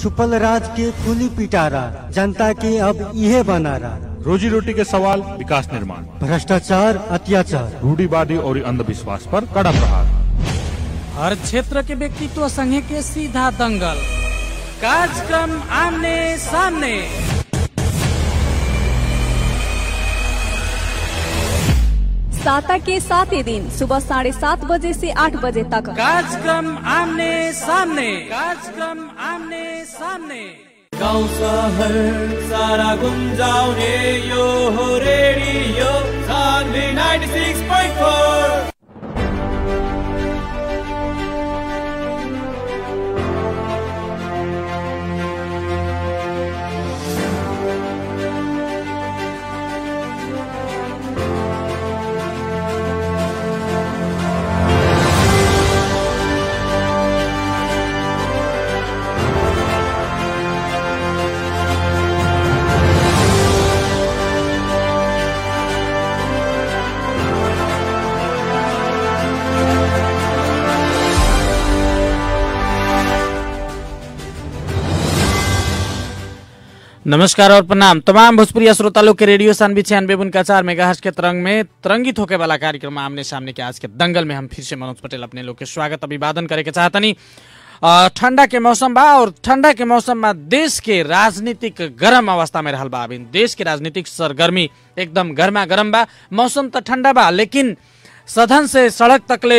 छुपल राज के खुली पिटारा जनता के अब इहे बनारा रोजी रोटी के सवाल विकास निर्माण भ्रष्टाचार अत्याचार रूढ़ीवादी और अंधविश्वास पर कड़ा प्रहार हर क्षेत्र के व्यक्तित्व संघे के सीधा दंगल कार्यक्रम आमने सामने साता के सातों दिन सुबह साढ़े सात बजे से आठ बजे तक कार्यक्रम आमने सामने कार्यक्रम आमने सामने गाउँ सहर सारा गुन्जाउने यो हो रेडियो सान्वी 96.4 नमस्कार और प्रणाम तमाम भोजपुरी श्रोता लोग के रेडियो सानवी छियानवे उनका चार मेगा के तरंग में तरंगित होके वाला कार्यक्रम आमने सामने के आज के दंगल में हम फिर से मनोज पटेल अपने लोग के स्वागत अभिवादन करे के चाहतनी अ, ठंडा के मौसम बा और ठंडा के मौसम में देश के राजनीतिक गरम अवस्था में रहल बा अभी देश के राजनीतिक सरगर्मी एकदम गर्मा गर्म बा मौसम तो ठंडा बा लेकिन सदन से सड़क तकले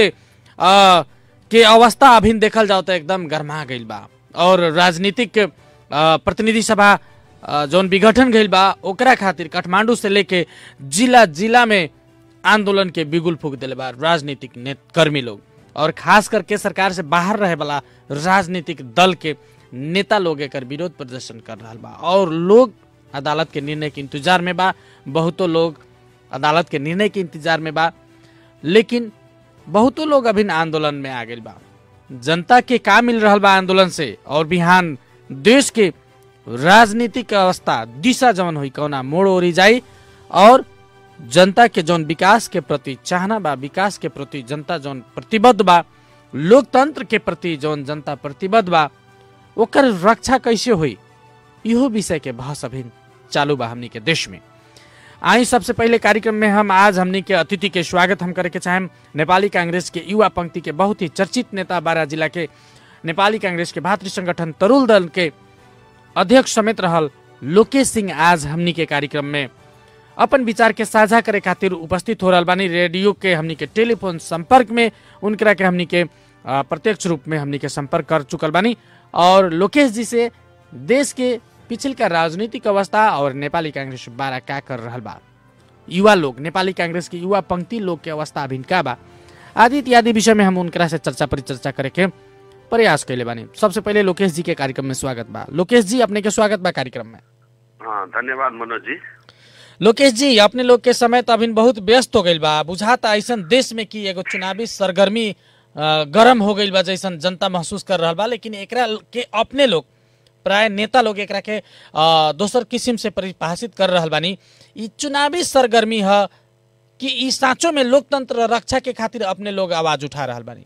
अ, के अवस्था अभी देखल जाओ तो एकदम गर्मा गईल बा और राजनीतिक अ, प्रतिनिधि सभा अ, जौन विघटन गईल बा ओकरा खातिर काठमांडू से लेके जिला जिला में आंदोलन के बिगुल फूक दिले बा राजनीतिक नेत कर्मी लोग और खास करके सरकार से बाहर रहे वाला राजनीतिक दल के नेता लोग एकर विरोध प्रदर्शन कर रहा बा और लोग अदालत के निर्णय के इंतजार में बा बहुतो लोग अदालत के निर्णय के इंतजार में बा लेकिन बहुतो लोग अभी आंदोलन में आ गए बा जनता के का मिल रहा बा आंदोलन से और बिहान देश के राजनीतिक अवस्था दिशा जवन हुई कौना मोड़ ओरी जाई और जनता के जौन विकास के प्रति चाहना बा विकास के प्रति जनता जौन प्रतिबद्ध बा लोकतंत्र के प्रति जौन जनता प्रतिबद्ध बा ओकर रक्षा कैसे हुई इहो विषय के बहस अभी चालू बा हमनी के देश में आई सबसे पहले कार्यक्रम में हम आज हमनी के अतिथि के स्वागत हम करे के चाहेम नेपाली कांग्रेस के युवा पंक्ति के बहुत ही चर्चित नेता बारा जिला के नेपाली कांग्रेस के भातृ संगठन तरुल दल के अध्यक्ष समेत रहल लोकेश सिंह आज हमनी के कार्यक्रम में अपन विचार के साझा करे खातिर उपस्थित हो रहल बानी रेडियो के हमनी के टेलीफोन संपर्क में उनकरा के हमनी के अ, प्रत्यक्ष रूप में हमनी के संपर्क कर चुकल बानी और लोकेश जी से देश के पिछल का राजनीतिक अवस्था और नेपाली कांग्रेस बारा का कर रहल बा युवा लोग नेपाली कांग्रेस के युवा पंक्ति लोग के अवस्था अभिन का बा आदि इत्यादि विषय में हम उनकरा से चर्चा परिचर्चा करे के प्रयास कैले बानी सबसे पहले लोकेश जी के कार्यक्रम में स्वागत बा लोकेश जी अपने के स्वागत बा कार्यक्रम में हाँ धन्यवाद मनोज जी लोकेश जी अपने लोग के समय तो अभी बहुत व्यस्त हो गईल बा बुझाता ऐसन देश में कि एगो चुनावी सरगर्मी अ, गरम हो गईल बा जैसन जनता महसूस कर रहा बा लेकिन एकरा के अपने लोग प्राय नेता लोग एकरा के अ, दोसर किस्म से परिभाषित कर रहल बानी ई चुनावी सरगर्मी ह कि ई साँचो में लोकतंत्र रक्षा के खातिर अपने लोग आवाज उठा रहल बानी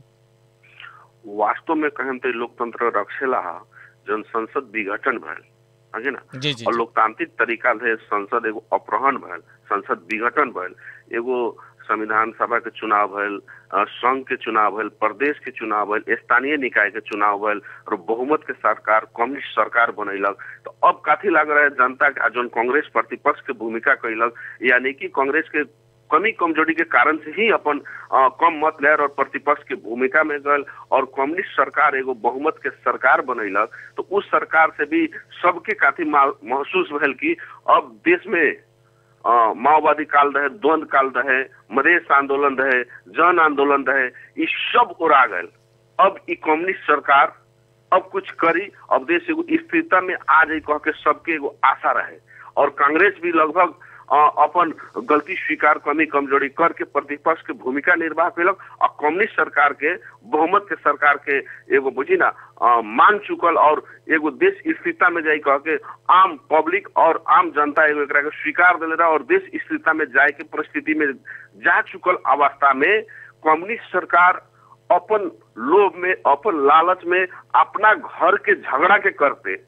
वास्तव में कहें तो लोकतंत्र रखेला हा जन संसद विघटन भयल है ना जी जी और लोकतांत्रिक तरीका से संसद एगो अपहरण भयल संसद विघटन भयल एगो संविधान सभा के चुनाव भयल अ, संघ के चुनाव भयल प्रदेश के चुनाव भयल स्थानीय निकाय के चुनाव भयल और बहुमत के सरकार कम्युनिस्ट सरकार बनैलक तो अब काथी लग रहा है जनता के आ जौन कांग्रेस प्रतिपक्ष के भूमिका कैलक यानी कि कांग्रेस के कमी कमजोरी के कारण से ही अपन अ, कम मत लेर और प्रतिपक्ष के भूमिका में गल और कम्युनिस्ट सरकार एगो बहुमत के सरकार बनैलक तो उस सरकार से भी सबके काफी मा- महसूस भेल कि अब देश में अ, माओवादी काल रहे द्वंद काल रहे मधेश आंदोलन रहे जन आंदोलन रहे ई सब उड़ा गए अब ई कम्युनिस्ट सरकार अब कुछ करी अब देश एगो स्थिरता में आ जाई कह के सबके एगो आशा रहे और कांग्रेस भी लगभग अ, अपन गलती स्वीकार कमी कमजोरी करके प्रतिपक्ष के भूमिका निर्वाह केलक और कम्युनिस्ट सरकार के बहुमत के सरकार के एगो बुझी ना अ, मान चुकल और एगो देश स्थिरता में जाई कह के आम पब्लिक और आम जनता एगो एकरा के स्वीकार दिले रहा और देश स्थिरता में जाए के परिस्थिति में जा चुकल अवस्था में कम्युनिस्ट सरकार अपन लोभ में अपन लालच में अपना घर के झगड़ा के करते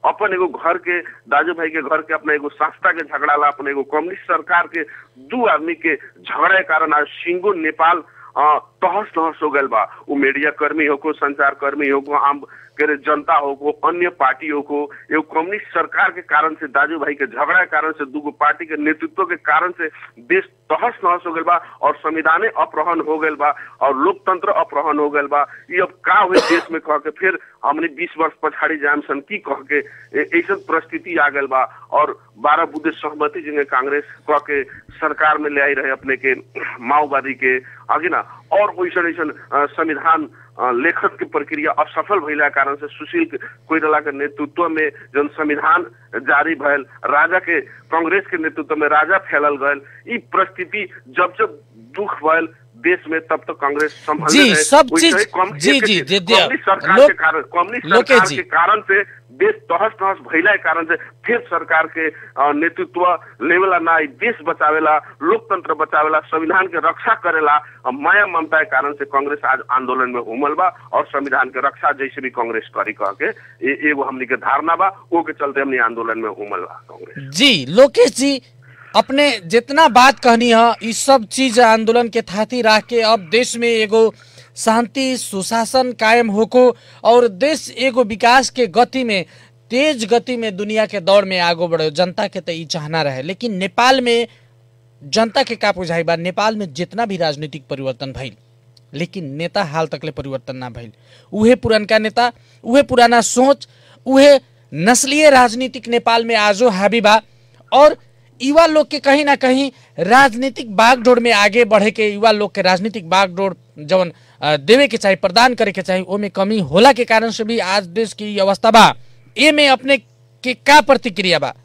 अपन एगो घर के दाजू भाई के घर के अपना एगो संस्था के झगड़ा ला अपन एगो कम्युनिस्ट सरकार के दू आदमी के झगड़ा के कारण आज सिंगो नेपाल अ, तहस नहस हो गल बा उ मीडिया कर्मी हो को संचार कर्मी हो को आम के रे जनता हो को अन्य पार्टी हो को एगो कम्युनिस्ट सरकार के कारण से दाजू भाई के झगड़ा के कारण से दूगो पार्टी के नेतृत्व के कारण से देश तहस नहस हो गल बा और संविधाने अपहरण हो गल बा और लोकतंत्र अपहरण हो गल बा ये अब का हुई देश में कह के फिर हमने 20 वर्ष पछाड़ी जाम सन की कह के ए- ऐसन परिस्थिति आ गल बा और बारह बुद्धे सहमति जिन्हें कांग्रेस कह के सरकार में ले आई रहे अपने के माओवादी के आगे ना और वैसन ऐसन अ, संविधान अ, लेखन के प्रक्रिया असफल भइला कारण से सुशील कोइराला के नेतृत्व में जन संविधान जारी भयल राजा के कांग्रेस के नेतृत्व में राजा फैलल गयल ई परिस्थिति जब जब दुख भयल देश में तब तक कांग्रेस संभल जी, सब चीज- जी, जी, दे दिया। कम्युनिस्ट सरकार लोक- के कारण कम्युनिस्ट लोकेश सरकार जी। के कारण से देश तहस नहस भइला के कारण से फिर सरकार के अ, नेतृत्व लेवेला ना ई देश बचावेला लोकतंत्र बचावेला संविधान के रक्षा करेला अ, माया ममता के कारण से कांग्रेस आज आंदोलन में उमल बा और संविधान के रक्षा जैसे भी कांग्रेस करी कह के ए- एगो हमनी के धारणा बा ओ के चलते हमनी आंदोलन में उमल बा कांग्रेस जी लोकेश जी अपने जितना बात कहनी है ये सब चीज आंदोलन के थाती रख के अब देश में एगो शांति सुशासन कायम होको और देश एगो विकास के गति में तेज गति में दुनिया के दौड़ में आगो बढ़ो जनता के तो ई चाहना रहे लेकिन नेपाल में जनता के का बुझाई बा नेपाल में जितना भी राजनीतिक परिवर्तन भइल लेकिन नेता हाल तकले परिवर्तन ना भइल उहे पुरनका नेता उहे पुराना सोच उहे नस्लीय राजनीतिक नेपाल में आजो हावी बा और युवा लोग के कहीं ना कहीं राजनीतिक बागडोर में आगे बढ़े के युवा लोग के राजनीतिक बागडोर जवन अ, देवे के चाही प्रदान करे के चाही ओमे कमी होला के कारण से भी आज देश की ई अवस्था बा ए में अपने के का प्रतिक्रिया बा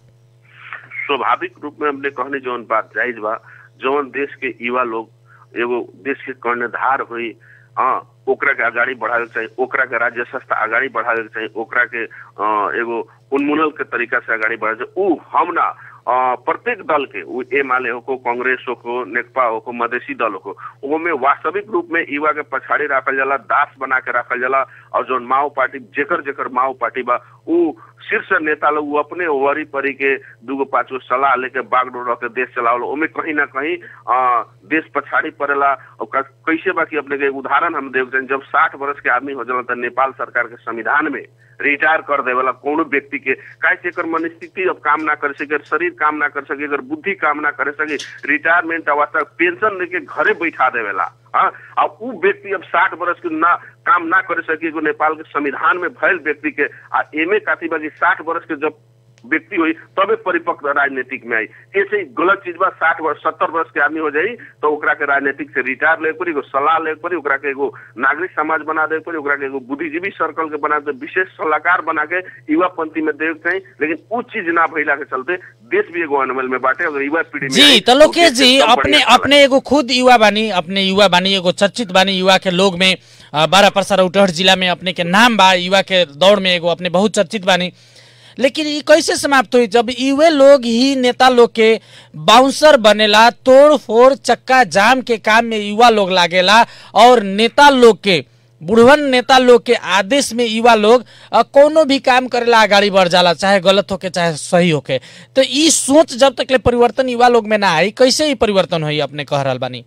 स्वाभाविक रूप में हमने कहने जौन बात जायज बा जौन देश के युवा लोग एगो देश के कर्णधार हुई हाँ ओकरा के अगाडि बढ़ावे के चाहिए ओकरा के राज्य संस्था अगाडि बढ़ावे के चाहिए ओकरा के अ, एगो उन्मूलन के तरीका से अगाडि बढ़ावे के चाहिए। ऊ हम ना अ, प्रत्येक दल के ऊ एमाले हो को कांग्रेस हो को नेकपा हो को मधेसी दल हो को ओमे वास्तविक रूप में युवा के पछाड़ी रखल जाला दास बना के रखल जाला और जौन माओ पार्टी जेकर जेकर माओ पार्टी बा ऊ शीर्ष नेता लोग ऊ अपने वरी परी के दूगो पाँच गो सलाह लेके बागडोर रख के देश चलावल ओमे कहीं ना कहीं अ, देश पछाड़ी पड़ेला और क- कैसे बा कि अपने के एक उदाहरण हम देख जब साठ वर्ष के आदमी हो जाला त नेपाल सरकार के संविधान में रिटायर कर देवेला कोनो व्यक्ति के काहे से एकर मनस्थिति अब काम ना कर सके शरीर काम ना कर सके एकर बुद्धि काम ना कर सके रिटायरमेंट अवस्था पेंशन लेके घरे बैठा देवेला हाँ अब उ व्यक्ति अब साठ वर्ष के ना काम ना कर सके एगो नेपाल के संविधान में भयल व्यक्ति के आ एमे काथी बा कि साठ वर्ष के जब व्यक्ति हुई तबे परिपक्व राजनीतिक में आई ऐसे ही गलत चीज बा साठ वर्ष सत्तर वर्ष के आदमी हो जाई तो ओकरा के राजनीतिक से रिटायर ले पड़ी एगो सलाह ले पड़ी ओकरा के एगो नागरिक समाज बना दे पड़ी ओकरा के एगो बुद्धिजीवी सर्कल के बना दे विशेष सलाहकार बना के युवा पंथी में दे के चाहिए लेकिन उ चीज ना भइला के चलते देश भी एगो अनमल में बाटे अगर युवा पीढ़ी में जी आई, तो लोकेश देश जी एकदम अपने बढ़िया चला। अपने एगो खुद युवा बानी अपने युवा बानी एगो चर्चित बानी युवा के लोग में अ, बारह परसा रौटहट जिला में अपने के नाम बा युवा के दौड़ में एगो अपने बहुत चर्चित बानी लेकिन ये कैसे समाप्त हुई जब युवे लोग ही नेता लोग के बाउंसर बनेला तोड़ फोड़ चक्का जाम के काम में युवा लोग लागेला और नेता लोग के बुढ़वन नेता लोग के आदेश में युवा लोग अ, कोनो भी काम करेला आगाड़ी बढ़ जाला चाहे गलत होके चाहे सही होके तो ई सोच जब तक ले परिवर्तन युवा लोग में ना आई कैसे ही परिवर्तन हुई अपने कह रहल बानी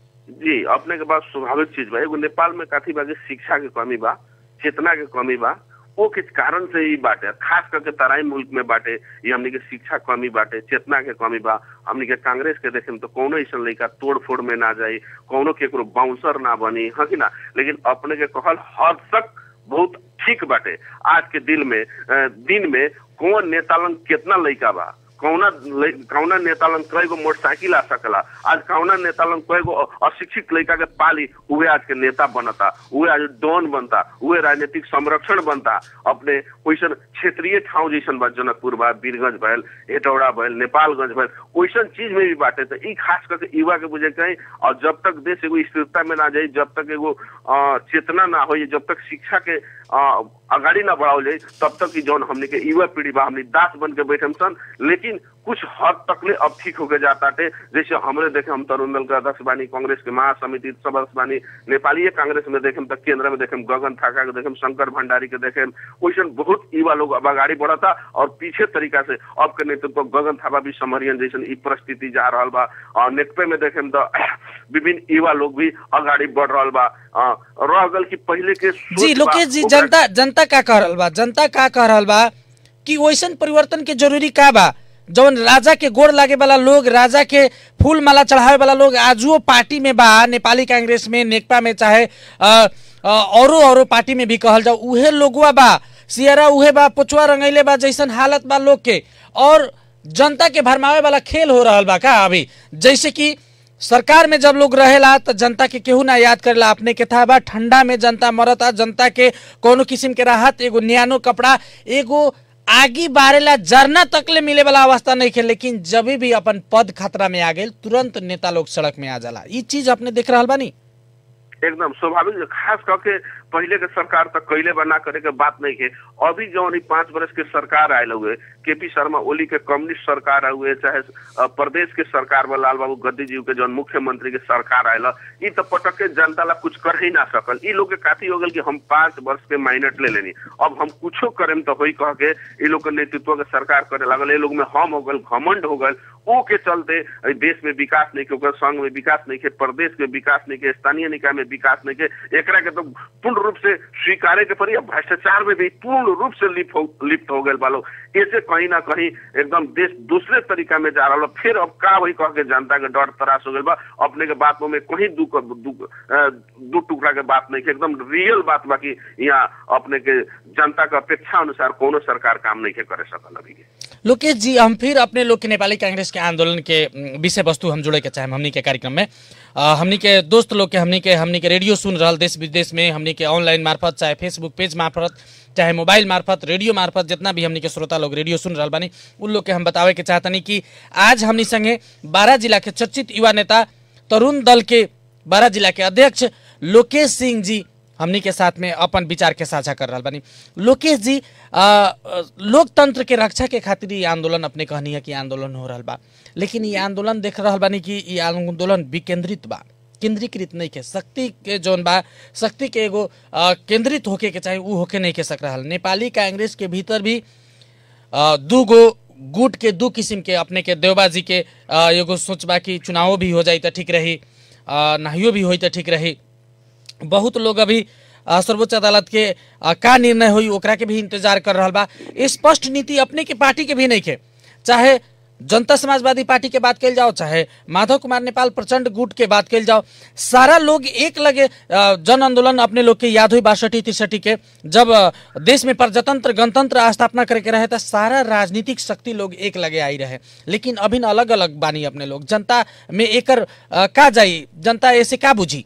जी अपने के पास स्वाभाविक चीज बा एगो नेपाल में काफी बा कि शिक्षा के कमी बा चेतना के कमी बा वो किस कारण से ही बाटे खास करके तराई मुल्क में बाटे ये हमनी के शिक्षा कमी बाटे चेतना के कमी बा हमनी के कांग्रेस के देखे में तो कोनो ऐसा लड़का तोड़ फोड़ में ना जाई कोनो केकरो बाउंसर ना बनी हाँ कि ना लेकिन अपने के कहल हद तक बहुत ठीक बाटे आज के दिल में अ, दिन में कौन नेता लंग कितना लड़का बा कौना ले- कौना नेता लन कई गो मोटरसाइकिल आ सकला आज कौना नेता लन कई गो अशिक्षित लड़का के पाली उहे आज के नेता बनता उहे आज डॉन बनता उहे राजनीतिक संरक्षण बनता अपने वैसन क्षेत्रीय ठाउँ जैसन बा जनकपुर बा वीरगंज भयल हेटौड़ा भयल नेपालगंज भयल वैसन चीज में भी बाटे तो ई खास करके युवा के बुझे कहीं और जब तक देश एगो स्थिरता में ना जाई जब तक एगो अ, चेतना ना हो जब तक शिक्षा के अ, अगाडि न बढ़ाओ जाए तब तक कि जौन हमने के युवा पीढ़ी बा हमने दास बन के बैठे सन लेकिन कुछ हद तक ले अब ठीक होके जाता थे जैसे हमरे देखे हम तरुण दल के अध्यक्ष बानी कांग्रेस के महासमिति सदस्य बानी नेपाली कांग्रेस में देखे तक केंद्र में देखे गगन थाका के देखे शंकर भंडारी के देखे वैसे बहुत युवा लोग अब अगाडि बढ़ता और पीछे तरीका से अब के नेतृत्व गगन थापा भी समरियन जैसे ई परिस्थिति जा रहा बा और नेकपे में देखे तो विभिन्न युवा लोग भी अगाडि बढ़ रहा बा अ, रह गल कि पहले के सोच जी बा, लोकेश जी ओकरा- जनता जनता का कह रहल बा जनता का कह रहल बा कि वैसन परिवर्तन के जरूरी का बा जौन राजा के गोड़ लागे वाला लोग राजा के फूल माला चढ़ावे वाला लोग आजुओ पार्टी में बा नेपाली कांग्रेस में नेकपा में चाहे अ, अ, औरो औरो पार्टी में भी कहल जाओ उहे लोगवा बा सियरा उहे बा पुचवा रंगैले बा जैसन हालत बा लोग के और जनता के भरमावे वाला खेल हो रहल बा का अभी जैसे कि सरकार में जब लोग रहेला तो जनता के केहू ना याद करेला अपने के था बा ठंडा में जनता मरता जनता के कोनो किस्म के राहत एगो न्यानो कपड़ा एगो आगी बारेला जरना तक ले मिले वाला अवस्था नहीं खे लेकिन जब भी अपन पद खतरा में आ गए तुरंत नेता लोग सड़क में आ जाला ई चीज अपने देख रहा बानी एकदम स्वाभाविक है। खास करके पहले के सरकार तक कैले बना करे के बात नहीं है अभी जौन ई पांच वर्ष के सरकार आयल हुए के पी शर्मा ओली के कम्युनिस्ट सरकार हुए चाहे अ, प्रदेश के सरकार में लाल बाबू गद्दी जी के जौन मुख्यमंत्री के सरकार आयल ई तो पटक के जनता ला कुछ कर ही ना सकल ई लोग के काफी हो गल कि हम पांच वर्ष के माइनट ले लेनी अब हम कुछो करेम तो होई कह के ई लोग के नेतृत्व के सरकार करे लागल ये लोग में हम हो गल घमंड हो गल ओ के चलते ई देश में विकास नहीं के ओकर संघ में विकास नहीं के प्रदेश के विकास नहीं के स्थानीय निकाय में विकास नहीं के एकरा के तो पूर्ण रूप से स्वीकारे के पड़ी अब भ्रष्टाचार में भी पूर्ण रूप से लिप्त हो लिप्त हो गए बालो ऐसे कहीं ना कहीं एकदम देश दूसरे तरीका में जा रहा फिर अब का वही कह के जनता के डर तराश हो गए बा अपने के बात में कहीं दू दू अ, दू टुकड़ा के बात नहीं के एकदम रियल बात बा कि यहाँ अपने के जनता के अपेक्षा अनुसार कोनो सरकार काम नहीं के करे सकल अभी के लोकेश जी हम फिर अपने लोग के नेपाली कांग्रेस के आंदोलन के उम, विषय वस्तु हम जुड़े के चाहे हमनी के कार्यक्रम में अ, हमनी के दोस्त लोग के हमनी के हमनी के रेडियो सुन रहल देश विदेश में हमनी के ऑनलाइन मार्फत चाहे फेसबुक पेज मार्फत चाहे मोबाइल मार्फत रेडियो मार्फत जितना भी हमनी के श्रोता लोग रेडियो सुन रहल बानी उन लोग के हम बतावे के चाहतनी कि आज हमनी संगे बारह जिला के चर्चित युवा नेता तरुण दल के बारह जिला के अध्यक्ष लोकेश सिंह जी हमनी के साथ में अपन विचार के साझा कर रहा बानी लोकेश जी आ, आ, लोकतंत्र के रक्षा के खातिर ये आंदोलन अपने कहनी है कि आंदोलन हो रहा बा लेकिन ये आंदोलन देख रहा बानी कि ये आंदोलन विकेंद्रित बा केंद्रीकृत नहीं के शक्ति के जौन बा शक्ति के एगो आ, केंद्रित होके के चाहे ऊ होके नहीं के सक रहा नेपाली कांग्रेस के भीतर भी अ, दू गो गुट के दू किस्म के अपने के देवबाजी के अ, एगो सोचबा कि चुनावो भी हो जाई तो ठीक रही अ, नाहियो भी होई तो ठीक रही बहुत लोग अभी अ, सर्वोच्च अदालत के अ, का निर्णय होई ओकरा के भी इंतजार कर रहा बा स्पष्ट नीति अपने के पार्टी के भी नहीं के चाहे जनता समाजवादी पार्टी के बात कल जाओ चाहे माधव कुमार नेपाल प्रचंड गुट के बात कल जाओ सारा लोग एक लगे अ, जन आंदोलन अपने लोग के याद हुई बासठी तिरसठी के जब अ, देश में प्रजातंत्र गणतंत्र स्थापना करे के रहे तो सारा राजनीतिक शक्ति लोग एक लगे आई रहे लेकिन अभी अलग अलग बानी अपने लोग जनता में एकर अ, का जाई जनता ऐसे का बुझी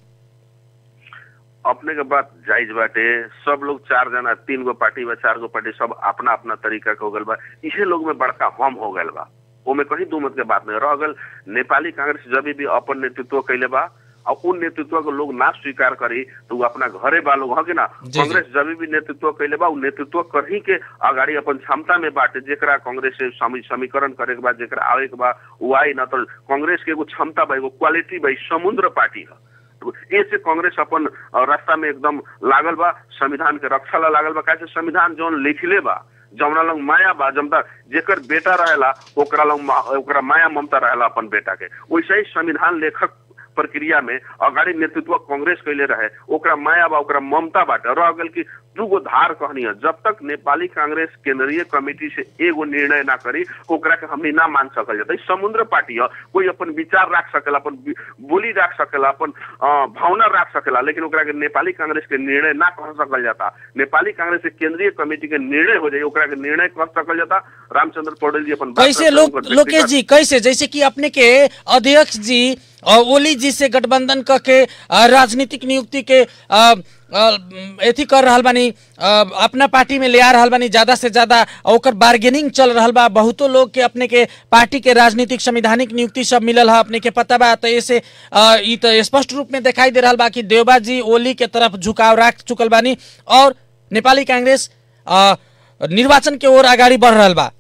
अपने के बात जायज बाटे सब लोग चार जना तीन गो पार्टी बा चार गो पार्टी सब अपना अपना तरीका के हो गल बा इहे लोग में बड़का हम हो गल बा ओमे कहीं दू मत के बात नहीं रह गल नेपाली कांग्रेस जब भी अपन नेतृत्व कैले बा और उन नेतृत्व को लोग ना स्वीकार करी तो वो अपना घरे बा लोग हगे ना जी। कांग्रेस जब भी नेतृत्व कैले बा उ नेतृत्व करही के अगाड़ी अपन क्षमता में बाटे जेकरा कांग्रेस से समी- समीकरण करे के बाद जेकरा आवे के बा उ आई ना तो कांग्रेस के एगो क्षमता बा एगो क्वालिटी बा ई समुद्र पार्टी है ऐसे कांग्रेस अपन अ, रास्ता में एकदम लागल बा संविधान के रक्षा ला लागल बा कैसे संविधान जौन लिखले बा जौना लोग माया बा जमता जेकर बेटा रहेला ओकरा लोग मा- ओकरा माया ममता रहेला अपन बेटा के वैसे ही संविधान लेखक प्रक्रिया में अगाड़ी नेतृत्व कांग्रेस कैले रहे ओकरा माया बा ओकरा ममता बाटे रह गल कि दूगो धार कहनी है जब तक नेपाली कांग्रेस केंद्रीय कमेटी से एगो निर्णय ना करी ओकरा के हमनी ना मान सकल जाता ई समुद्र पार्टी है कोई अपन विचार रख सकेला अपन बि- बोली रख सकेला अपन अ, भावना रख सकेला लेकिन ओकरा के नेपाली कांग्रेस के निर्णय ना कह सकल जाता नेपाली कांग्रेस के केंद्रीय कमेटी के निर्णय हो जाए ओकरा के निर्णय कह सकल जाता रामचंद्र पौडेल जी अपन बात कैसे करते हैं, लोक उनकर लोकेश व्यक्तिगत- जी कैसे जैसे कि अपने के अध्यक्ष जी और ओली जी से गठबंधन क के अ, राजनीतिक नियुक्ति के अ, अ, एथी कर रहल बानी अ, अपना पार्टी में ले आ रहल बानी ज्यादा से ज्यादा और ओकर बार्गेनिंग चल रहल बा बहुतो लोग के अपने के पार्टी के राजनीतिक संवैधानिक नियुक्ति सब मिलल है अपने के पता बा तो ऐसे अ, ई तो स्पष्ट रूप में दिखाई दे रहल बा कि देवबा जी ओली के तरफ झुकाव रख चुकल बानी और नेपाली कांग्रेस अ, निर्वाचन के ओर अगाडि बढ़ रहल बा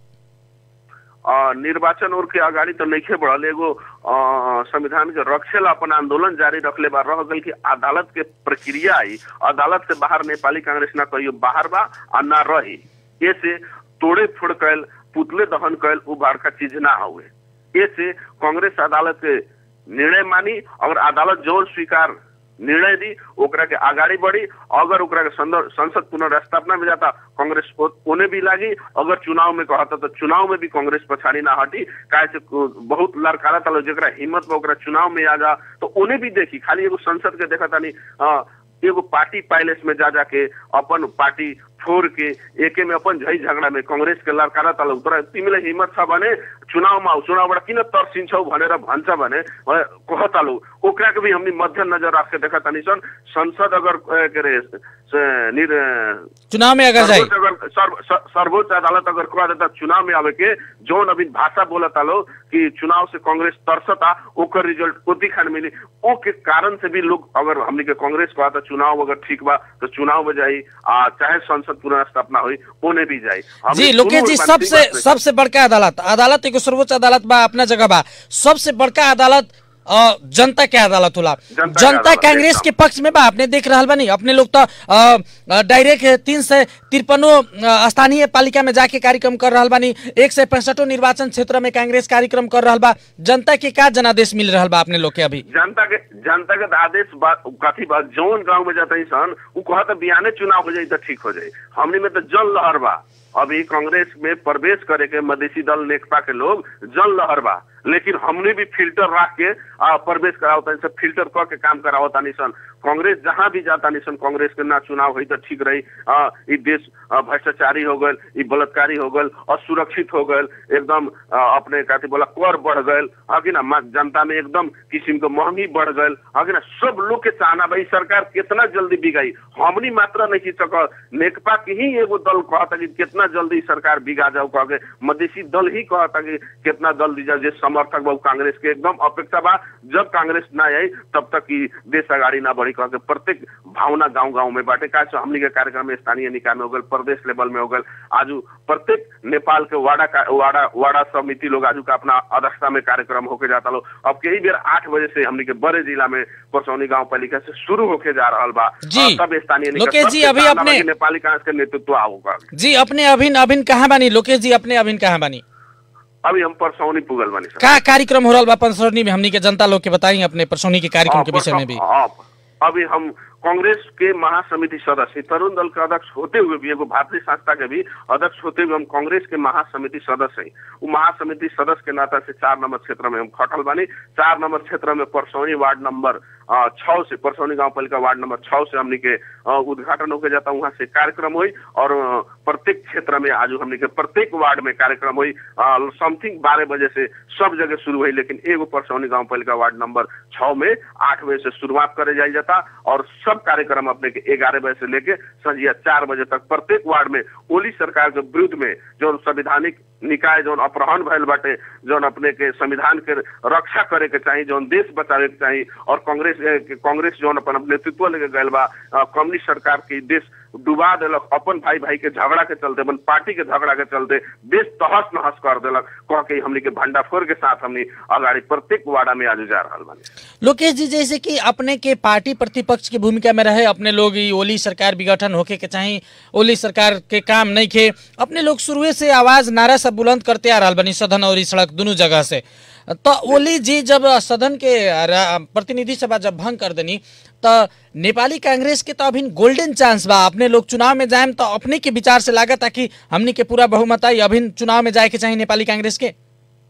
अ, निर्वाचन और के अगाडि त नइखे बढ़ल एगो अ, संविधान के रक्षेला अपन आंदोलन जारी रखले बा रह गल कि अदालत के प्रक्रिया आई अदालत से बाहर नेपाली कांग्रेस ना कहियो बाहर बा आ ना रही ऐसे तोड़े फोड़ कैल पुतले दहन कैल उ बड़का चीज ना हुए ऐसे कांग्रेस अदालत के निर्णय मानी अगर अदालत जोर स्वीकार निर्णय दी ओकरा के आगाड़ी बढ़ी अगर ओकरा के संदर- संसद पुनर्स्थापना में जाता कांग्रेस ओ- ओने भी लागी अगर चुनाव में कहता तो चुनाव में भी कांग्रेस पछाड़ी ना हटी काहे से को- बहुत लड़कारा तलो जेकरा हिम्मत बा ओकरा चुनाव में आ जा तो ओने भी देखी खाली एगो संसद के देखा तानी अ, एगो पार्टी पैलेस में जा जाके अपन पार्टी छोड़ के एके में अपन झई झगड़ा में कांग्रेस के लड़कारा तल उतर तिमीलाई हिम्मत छ भने चुनावमा आऊ चुनावबाट किन तर्सिन्छौ भनेर भन्छ भने अ, कहता लो ओकरा के भी हमनी मध्य नजर राख के देखा तानी सन संसद अगर अ, के रे स- निर चुनाव में अगर जाए सर्वोच्च अगर सर्व- स- सर्वोच्च अदालत अगर कह देता चुनाव में आवे के जौन अभी भाषा बोलता लो कि चुनाव से कांग्रेस तरसता ओकर रिजल्ट ओती खान मिली ओ के कारण से भी लोग अगर हमनी के कांग्रेस कहता चुनाव अगर ठीक बा तो चुनाव में जाई आ चाहे संसद पुनर्स्थापना हुई ओने भी जाई हमनी जी सुनू लोकेश जी एक बात, सबसे ठीक बात नहीं। सबसे बड़का अदालत अदालत एगो सर्वोच्च अदालत बा अपना जगह बा सबसे बड़का अदालत अ, जनता के अदालत होला जनता के जनता अदालत, कांग्रेस एकदम। के पक्ष में बा अपने देख रहल बानी अपने लोग तो डायरेक्ट तीन सौ तिरपनो स्थानीय पालिका में जाके कार्यक्रम कर रहल बानी एक सौ पैंसठो निर्वाचन क्षेत्र में कांग्रेस कार्यक्रम कर रहल बा जनता के का जनादेश मिल रहल बा अपने लोग के अभी जनता के जनता के आदेश बा कथी बा जौन गांव में जाता सन उ कहता बिहाने चुनाव हो जाई तो ठीक हो जाई हमनी में तो जल लहर बा अभी कांग्रेस में प्रवेश करे के मधेसी दल नेकपा के लोग जल लहर बा लेकिन हमने भी फिल्टर रख के आ, प्रवेश करावता सब फिल्टर क के काम करावता सन कांग्रेस जहां भी जाता सन कांग्रेस के ना चुनाव हुई तो ठीक रही आ, ई देश आ, भ्रष्टाचारी हो गल ई बलात्कारी हो गल असुरक्षित हो गल एकदम आ, अपने कहते बोला कर बढ़ गल हाँ कि ना मा- जनता में एकदम किस्म के महंगी बढ़ गल हाँ कि ना सब लोग के चाहना भाई सरकार कितना जल्दी बिगाई हमनी मात्र नहीं सक नेकपा के ही एगो दल कहता कि कितना जल्दी सरकार बिगा जाओ कह के मधेसी दल ही कहता कि कितना दल दी जाओ जे समर्थक बा उ कांग्रेस के एकदम अपेक्षा बा जब कांग्रेस ना आई तब तक की देश अगाडि ना बढ़ी कह के प्रत्येक भावना गांव गांव में बाटे का सो हमनी के कार्यक्रम में स्थानीय निकाय में हो गल प्रदेश लेवल में हो गल आजू प्रत्येक नेपाल के वाड़ा का वाड़ा वाड़ा समिति लोग आजू का अपना अध्यक्षता में कार्यक्रम होके जाता लो अब कई बेर आठ बजे से हमनी के बड़े जिला में परसौनी गांव पालिका से शुरू होके जा रहा बा जी। और तब स्थानीय निकाय लोकेश जी, सबके अभी चाहना बा अपने- कि नेपाली कांग्रेस के नेतृत्व आओगा जी अपने अभिन अभिन कहाँ बानी लोकेश जी अपने अभिन कहाँ बानी अभी हम परसौनी पुगल बनी सर का कार्यक्रम हो रहल बा परसौनी में हमनी के जनता लोग के बताई अपने परसौनी के कार्यक्रम के हाँ, विषय में भी हाँ, अभी हम कांग्रेस के महासमिति सदस्य तरुण दल के अध्यक्ष होते हुए भी एगो भारतीय संस्था के भी अध्यक्ष होते हुए हम कांग्रेस के महासमिति सदस्य हैं वो महासमिति सदस्य के नाता से चार नंबर क्षेत्र में हम खटल बानी चार नंबर क्षेत्र में परसौनी वार्ड नंबर अ, छह से परसौनी गांव पालिका वार्ड नंबर छह से हमने के अ, उद्घाटन होके जाता वहाँ से कार्यक्रम हुई और अ, प्रत्येक क्षेत्र में आज हमने के प्रत्येक वार्ड में कार्यक्रम हुई समथिंग बारह बजे से सब जगह शुरू हुई लेकिन एगो परसौनी गांव पालिका वार्ड नंबर छह में आठ बजे से शुरुआत करे जाई जाता और सब कार्यक्रम अपने के ग्यारह बजे से लेके संझिया चार बजे तक प्रत्येक वार्ड में ओली सरकार के विरुद्ध में जो संविधानिक निकाय जौन अपहरण भयल बाटे जौन अपने के संविधान के रक्षा करे के चाहिए जौन देश बचावे के चाहिए और कांग्रेस ए, के- कांग्रेस जौन अपन नेतृत्व लेके गयल बा अ, कम्युनिस्ट सरकार के देश डुबा देलक अपन भाई भाई के झगड़ा के चलते अपन पार्टी के झगड़ा के चलते देश तहस नहस कर देलक कह के हमनी के भंडाफोर के साथ हमनी अगाड़ी प्रत्येक वार्डा में आज जा रहा बानी लोकेश जी जैसे कि अपने के पार्टी प्रतिपक्ष की भूमिका में रहे अपने लोग ई ओली सरकार विघटन होके के चाही ओली सरकार के काम नहीं खे अपने लोग शुरुए से आवाज नारा सब बुलंद करते आ रहा बनी सदन और ई सड़क दोनों जगह से तो ओली जी जब सदन के रा- प्रतिनिधि सभा जब भंग कर देनी तो नेपाली कांग्रेस के तो अभी गोल्डन चांस बा अपने लोग चुनाव में जाए तो अपने के विचार से लागत कि हमनी के पूरा बहुमत आई अभी चुनाव में जाए के चाही नेपाली कांग्रेस के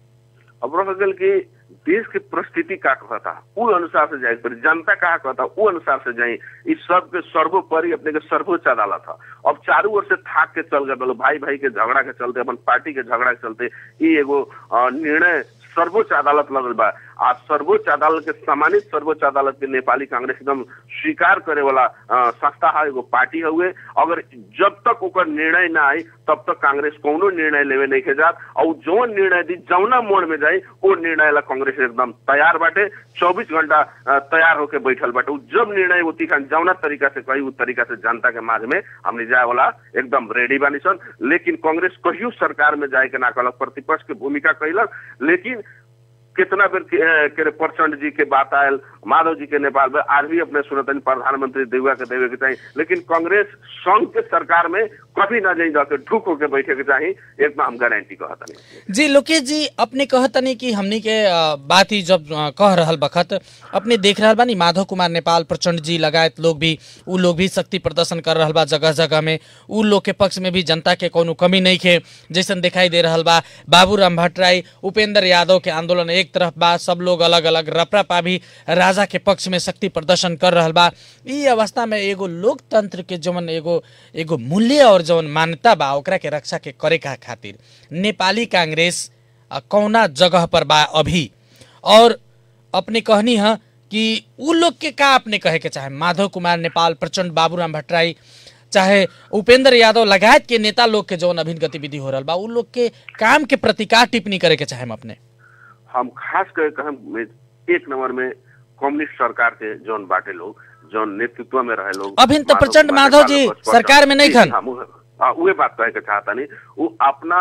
अब रह गल कि देश के परिस्थिति का कहता उ अनुसार से जाए पड़ी जनता का कहता उ अनुसार से जाए इस सब के सर्वोपरि अपने के सर्वोच्च अदालत है अब चारू ओर से थाक के चल गए भाई भाई के झगड़ा के चलते अपन पार्टी के झगड़ा के चलते ई एगो अ, निर्णय सर्वोच्च अदालत लगल बा आ सर्वोच्च अदालत के सम्मानित सर्वोच्च अदालत के नेपाली कांग्रेस एकदम स्वीकार करे वाला अ, संस्था है एगो पार्टी हुए अगर जब तक ओकर निर्णय ना आई तब तक कांग्रेस कोनो निर्णय लेवे नहीं के जात और जो निर्णय दी जौना मोड़ में जाई वो निर्णय ला कांग्रेस एकदम तैयार बाटे चौबीस घंटा अ, तैयार होके बैठल बाटे उ जब निर्णय वो तीखा जौना तरीका से कही उ तरीका से जनता के माझ में हमने जाए वाला एकदम रेडी बानी सन लेकिन कांग्रेस कहियो सरकार में जाए के ना कहलक प्रतिपक्ष के भूमिका कैलक लेकिन कितना बेर के, अ, के रे प्रचंड जी के बात आयल माधव जी के नेपाल में आज भी अपने सुनतन प्रधानमंत्री देवे के देवे के चाहिए लेकिन कांग्रेस संघ के सरकार में कभी ना जाई जाके ढुक होके बैठे के चाहिए एकदम हम गारंटी कहता नहीं जी लोकेश जी अपने कहतनी कि हमनी के अ, बात ही जब अ, कह रहल बखत अपने देख रहल बानी माधव कुमार नेपाल प्रचंड जी लगायत लोग भी उ लोग भी शक्ति प्रदर्शन कर रहल बा जगह जगह में उ लोग के पक्ष में भी जनता के कोनो कमी नहीं खे जैसन दिखाई दे रहल बा बाबूराम भट्टराई उपेंद्र यादव के आंदोलन एक तरफ बा सब लोग अलग अलग रपरापा भी राजा के पक्ष में शक्ति प्रदर्शन कर रहल बा ई अवस्था में एगो लोकतंत्र के जवन एगो एगो मूल्य और जवन मान्यता बा ओकरा के रक्षा के करे का खातिर नेपाली कांग्रेस अ, कौना जगह पर बा अभी और अपने कहनी है कि उ लोग के का अपने कहे के चाहे माधव कुमार नेपाल प्रचंड बाबूराम भट्टराई चाहे उपेंद्र यादव लगायत के नेता लोग के जौन अभिन्न गतिविधि हो रहल बा उ लोग के काम के प्रति का टिप्पणी करे के चाहे हम अपने हम खास कर के हम एक नंबर में कम्युनिस्ट सरकार के जौन बाटे लोग जौन नेतृत्व में रहे लोग अभिन तो प्रचंड कुमार माधव नेपाल जी और सरकार में नहीं खन। हम उहे- हाँ, उहे बात कहे के चाहता नहीं वो अपना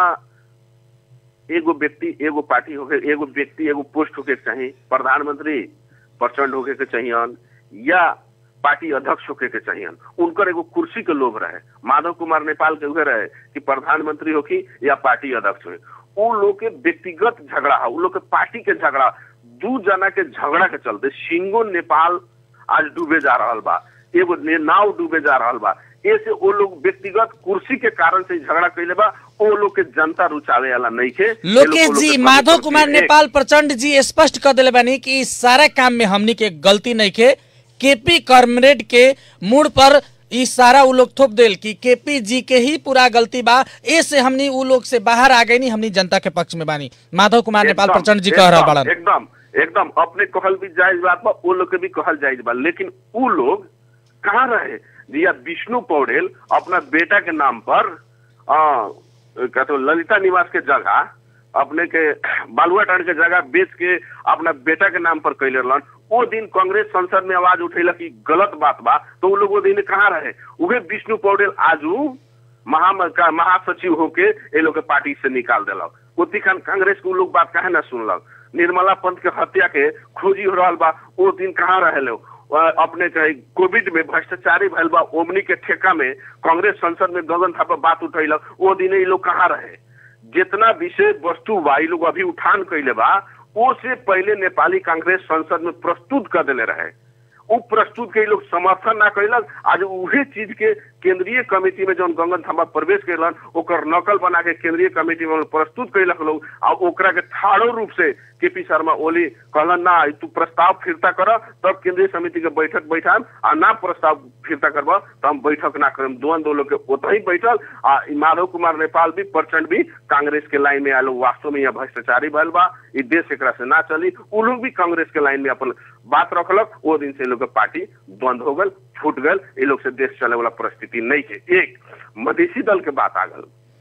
एगो व्यक्ति एगो पार्टी होके एगो व्यक्ति एगो पोस्ट होके के चाहिए प्रधानमंत्री प्रचंड होके के चाहिए या पार्टी अध्यक्ष होके के चाहिए उनकर एगो कुर्सी के लोभ रहे माधव कुमार नेपाल के उहे रहे कि प्रधानमंत्री होकी या पार्टी अध्यक्ष हो उ लोग के व्यक्तिगत झगड़ा है उ लोग के पार्टी के झगड़ा दू जना के झगड़ा के चलते सिंगो नेपाल आज डूबे जा रहल बा एगो ने- नाव डूबे जा रहल बा ऐसे वो लोग व्यक्तिगत कुर्सी के कारण से झगड़ा कैले बा वो लोग के जनता रुचावे वाला नहीं थे लोकेश जी माधव कुमार नेपाल प्रचंड जी स्पष्ट कर दिले बानी कि इस सारा काम में हमनी के गलती नहीं के केपी कॉमरेड के मूड पर ई सारा उ लोग थोप देल कि केपी जी के ही पूरा गलती बा ए से हमनी उ लोग से बाहर आ गई नी हमनी जनता के पक्ष में बानी माधव कुमार नेपाल एकदम, प्रचंड जी कह रहा एकदम, बड़न एकदम एकदम अपने कहल भी जायज बात बा वो लोग के भी कहल जायज बा लेकिन उ लोग कहाँ रहे जी या विष्णु पौडेल अपना बेटा के नाम पर आ, कहते हो, ललिता निवास के जगह अपने के बालुआटान के जगह बेच के अपना बेटा के नाम पर कैले रहलन वो दिन कांग्रेस संसद में आवाज उठेलक कि गलत बात बा तो वो लोग वो दिन कहाँ रहे उहे विष्णु पौडेल आजू महा का महासचिव होके ये लोग के पार्टी से निकाल दिलक ओती खान कांग्रेस के उ लोग बात काहे ना सुनलक निर्मला पंत के हत्या के खोजी हो रहा बा वो दिन कहाँ रहे लो अपने कहे कोविड में भ्रष्टाचारी भैल बा ओमनी के ठेका में कांग्रेस संसद में गगन था पर बात उठैलक वो दिन ये लोग कहाँ रहे जितना विषय वस्तु बा ये लोग अभी उठान कैले बा वो से पहले नेपाली कांग्रेस संसद में प्रस्तुत कर दिले रहे उ प्रस्तुत के लोग समर्थन ना कैलक आज उहे चीज के केंद्रीय कमेटी में जौन गंगन थापा प्रवेश कैलन ओकर नकल बना के केंद्रीय कमेटी में प्रस्तुत कैलक लोग आ ओकरा के ठाड़ो रूप से केपी शर्मा ओली कहलन ना तू प्रस्ताव फिरता कर तब केंद्रीय समिति के बैठक बैठाम आ ना प्रस्ताव फिरता करब तो हम बैठक ना करम दोन दो लोग के ओतही बैठल आ ई माधव कुमार नेपाल भी प्रचंड भी कांग्रेस के लाइन में आलो वास्तव में यहाँ भ्रष्टाचारी भैल बा ई देश एकरा से ना चली उ लोग भी कांग्रेस के लाइन में अपन बात रखलक वो दिन से इ लोग के पार्टी बंद हो गल फूट गल ये लोग से देश चले वाला परिस्थिति नहीं है एक मधेसी दल के बात आ गल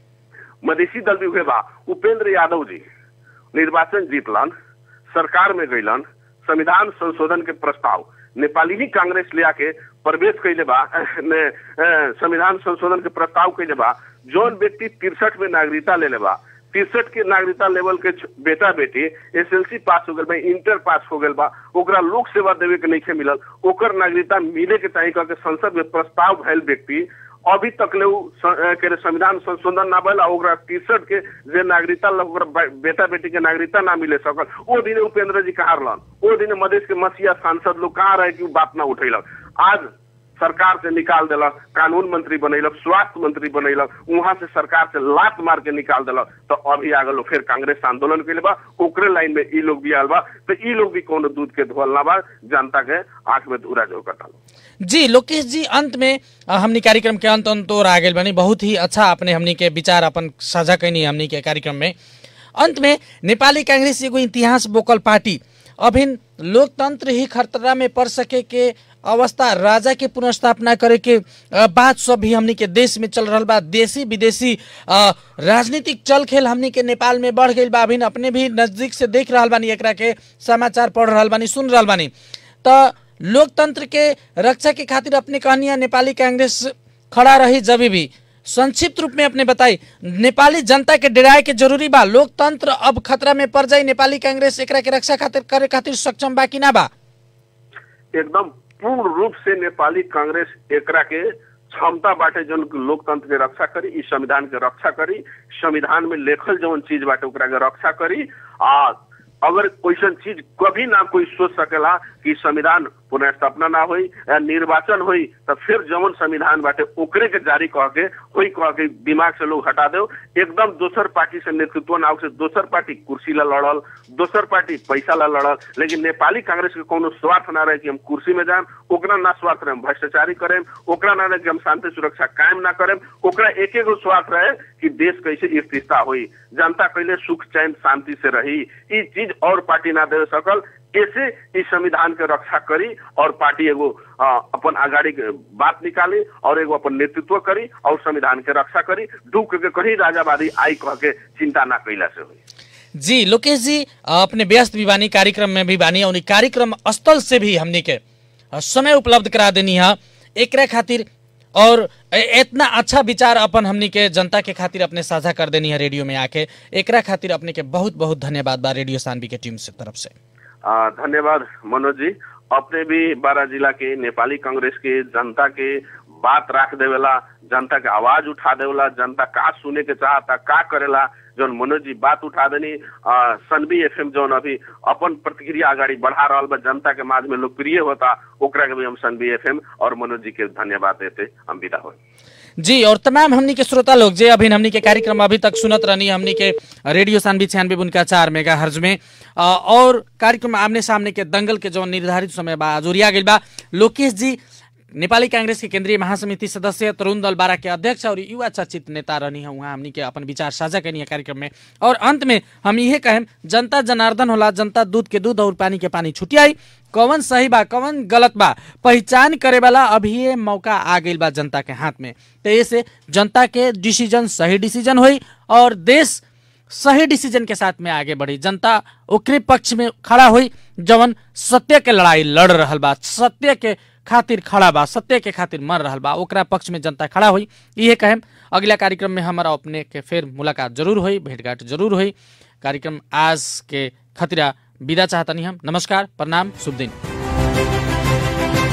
मधेसी दल भी हुए बा उपेंद्र यादव जी निर्वाचन जीतलन सरकार में गईलन संविधान संशोधन के प्रस्ताव नेपाली ही कांग्रेस ले आके प्रवेश कैले बा ने अ, संविधान संशोधन के प्रस्ताव कैले बा जौन व्यक्ति तिरसठ में नागरिकता ले ले बा तिरसठ के नागरिकता लेवल के छ- बेटा बेटी एसएलसी पास हो गल बा इंटर पास हो गल बा ओकरा लोक सेवा देवे के नहीं मिलल ओकर नागरिकता मिले के चाहिए कह के संसद में प्रस्ताव भैल व्यक्ति अभी तक ले उ स- अ, के रे संविधान संशोधन ना भइल आ ओकरा तिरसठ के जे नागरिकता ल- ओकरा बे- बेटा बेटी के नागरिकता ना मिले सकल ओ दिन उपेंद्र जी कहाँ रहलन ओ दिन मधेश के मसीहा सांसद लोग कहाँ रहे कि उ बात ना उठेलक आज सरकार से निकाल दिलक कानून मंत्री बनैलक स्वास्थ्य मंत्री बनैलक वहां से सरकार से लात मार के निकाल दिलक तो अभी आ गलो फिर कांग्रेस आंदोलन के लिए बा ओकरे लाइन में ई लोग भी आल बा तो ई लोग भी कोनो दूध के धोल ना बा जनता के आंख में धूरा जो कटालो जी लोकेश जी अंत में अ, हमनी कार्यक्रम के अंत अंत और आ गेल बनी बहुत ही अच्छा आपने हमनी के विचार अपन साझा कैनी हमनी के कार्यक्रम में अंत में नेपाली कांग्रेस एगो इतिहास बोकल पार्टी अभिन लोकतंत्र ही खतरा में पड़ सके के अवस्था राजा के पुनर्स्थापना करे के अ, बात सब भी हमनी के देश में चल रहल बा देशी विदेशी अ, राजनीतिक चल खेल हमनी के नेपाल में बढ़ गई बा अभिन अपने भी नजदीक से देख रहल बानी एकरा के समाचार पढ़ रहल बानी सुन रहल बानी त लोकतंत्र के रक्षा के खातिर अपने कहनिया नेपाली कांग्रेस खड़ा रही जब भी संक्षिप्त रूप में अपने बताई नेपाली जनता के डराए के जरूरी बा लोकतंत्र अब खतरा में पड़ जाई नेपाली कांग्रेस एकरा के रक्षा खातिर करे खातिर सक्षम बा कि ना बा एकदम पूर्ण रूप से नेपाली कांग्रेस एकरा के क्षमता बाटे जौन लोकतंत्र के रक्षा करी इस संविधान के रक्षा करी संविधान में लेखल जौन चीज बाटे ओकरा के रक्षा करी आ अगर कोई चीज कभी ना कोई सोच सकेला कि संविधान पुनर्स्थापना ना होई या निर्वाचन होई तो फिर जवन संविधान बाटे ओकरे के जारी कह के होई कह के दिमाग से लोग हटा दो एकदम दोसर पार्टी से नेतृत्व ना हो से दोसर पार्टी कुर्सी ला लड़ल दोसर पार्टी पैसा ला लड़ल लेकिन नेपाली कांग्रेस के कोनो स्वार्थ ना रहे कि हम कुर्सी में जाएम ओकरा ना स्वार्थ रहे हम भ्रष्टाचारी करेम ओकरा ना रहे कि हम शांति सुरक्षा कायम ना करेम ओकरा एक एक स्वार्थ रहे कि देश कैसे स्थिरता हुई जनता कैले सुख चैन शांति से रही ई चीज और पार्टी ना दे सकल ऐसे इस संविधान के रक्षा करी और पार्टी एगो अ, अपन अगाडि के बात निकाली और एगो अपन नेतृत्व करी और संविधान के रक्षा करी डूब के कहीं राजावादी आई कह के चिंता ना कैला से हुई जी लोकेश जी अपने व्यस्त भी बानी कार्यक्रम में भी बानी और इ कार्यक्रम स्थल से भी हमनी के अ, समय उपलब्ध करा देनी है एकरा खातिर और ए- इतना अच्छा विचार अपन हमनी के जनता के खातिर अपने साझा कर देनी है रेडियो में आके एकरा खातिर अपने के बहुत बहुत धन्यवाद बा रेडियो सानवी के टीम से तरफ से आ, धन्यवाद मनोज जी अपने भी बारह जिला के नेपाली कांग्रेस के जनता के बात राख देवेला जनता के आवाज उठा देवेला जनता का सुने के चाहता का करेला जौन मनोज जी बात उठा देनी आ, सनबी एफएम जौन अभी अपन प्रतिक्रिया अगाडि बढ़ा रहल बा जनता के माझ में लोकप्रिय होता ओकरा के भी हम सनबी एफएम और मनोज जी के धन्यवाद देते हम विदा हो जी और तमाम हमनी के श्रोता लोग जे अभी हमनी के कार्यक्रम अभी तक सुनत रहनी हमनी के रेडियो सानवी छियानवे उनका चार मेगा हर्ज में अ, और कार्यक्रम आमने सामने के दंगल के जो निर्धारित समय बा जोरिया गइल बा लोकेश जी नेपाली कांग्रेस के केंद्रीय महासमिति सदस्य तरुण दल बारा के अध्यक्ष और युवा चर्चित नेता रहनी है वहाँ हमनी के अपन विचार साझा करनी है कार्यक्रम में और अंत में हम यही कहें जनता जनार्दन होला जनता दूध के दूध और पानी के पानी छुटियाई कौन सही बा कौन गलत बा पहचान करे वाला अभी ये मौका आ गई बा जनता के हाथ में तो ऐसे जनता के डिसीजन सही डिसीजन हुई और देश सही डिसीजन के साथ में आगे बढ़ी जनता ओकरे पक्ष में खड़ा हुई जवन सत्य के लड़ाई लड़ रहल बा सत्य के खातिर खड़ा बा सत्य के खातिर मर रहल बा ओकरा पक्ष में जनता खड़ा हुई इहे कहें अगला कार्यक्रम में हमारा अपने के फिर मुलाकात जरूर हुई भेंटघाट जरूर हुई कार्यक्रम आज के खतरा विदा चाहतनी हम नमस्कार प्रणाम शुभ दिन